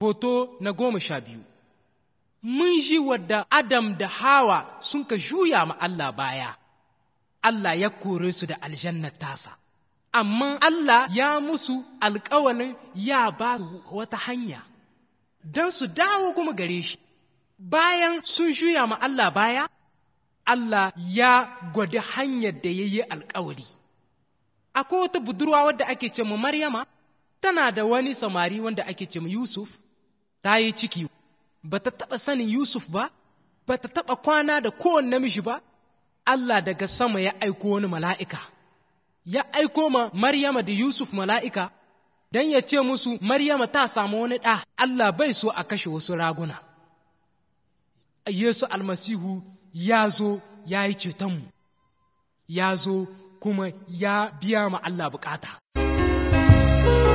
Hoto na goma sha biyu Mun ji wadda Adam da Hawa sun ka juya ma Allah baya, Allah ya kore su da aljannar tasa, amma Allah ya musu alkawalin ya ba su wata hanya don su dawo kuma gare shi. Bayan sun juya ma Allah baya, Allah ya gwada hanyar da ya yi alkawari. Akwai wata budurwa wadda ake ce ma Maryama, tana da wani samari wanda ake ce ma Yusuf, ta yi ciki, ba ta taɓa sanin Yusuf ba, ba ta taɓa kwana da kowane namiji ba, Allah daga sama ya aiko wani mala'ika, ya aiko ma Maryama da Yusuf mala'ika, don ya ce musu Maryama ta samu wani ɗa, Allah bai so a kashe wasu raguna. Yesu almasihu ya zo ya yi cetonmu, ya zo kuma ya biya ma Allah bukata.